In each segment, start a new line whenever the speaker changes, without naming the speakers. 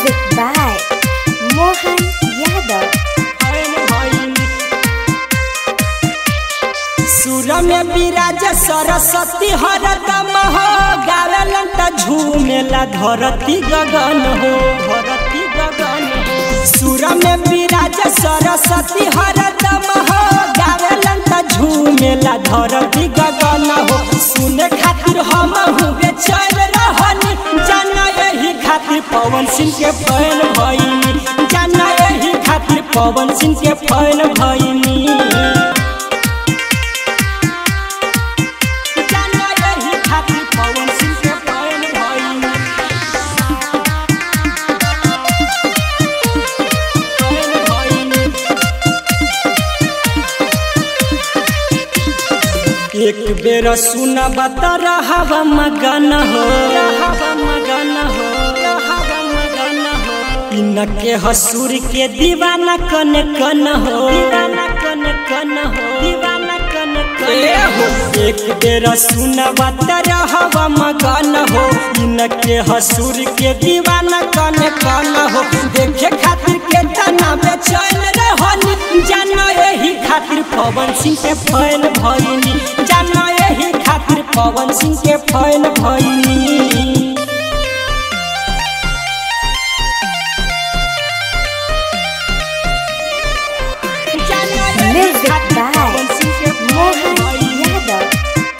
Music by Mohan Yadav.
सुर में विराज सरस्वती हरदम हो गावेलन त झूमेला धरती गगन हो धरती गगन हो सुर में विराज सरस्वती हरदम हो गावेलन त झूमेला धरती गगन हो सुने खातिर हम हुए चल रहनी जाना यही खातिर पवन सिंह के फैन भइनी जाना यही खातिर पवन सिंह के फैन भइनी जाना यही खातिर पवन सिंह के फैन भइनी फैन भइनी एक बेर सुनब त रहब मगन हो रहब मगन हो रहब मगन हो इनके हसूर के दीवाना कन कन हो दीवाना कन कन हो दीवाना कन कन हो एक बेर सुनब त रहब मगन हो इनके हसूर के दीवाना कन कन हो देखे खातिर के तना बेचैन रहनी जानो यही खातिर पवन सिंह के फैन भइनी जानो यही खातिर पवन सिंह के फैन भइनी जानो यही
Music
खातिर
by
पवन सिंह के फैन
Mohan
भइनी।
Yadav.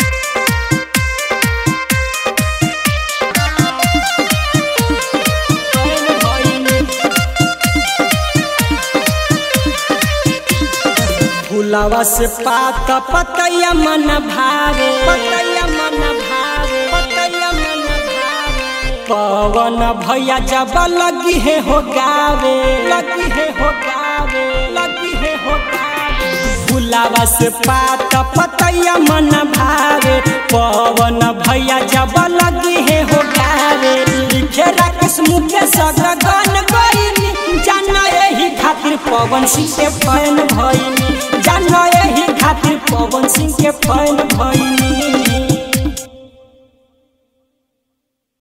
फुलावा से पात पतैया मन भावे पतैया मन भावे पतैया मन भावे पवन भैया जब लगी है हो गावे लगी है हो गावे लगी है हो गावे फुलावा से पात पतैया मन भावे पवन भैया जब लगी है हो गावे लिखे राकेश मुकेश गगन गईनी जाना यही खातिर पवन सिंह के फैन भइनी जाना यही खातिर पवन सिंह के फैन भइनी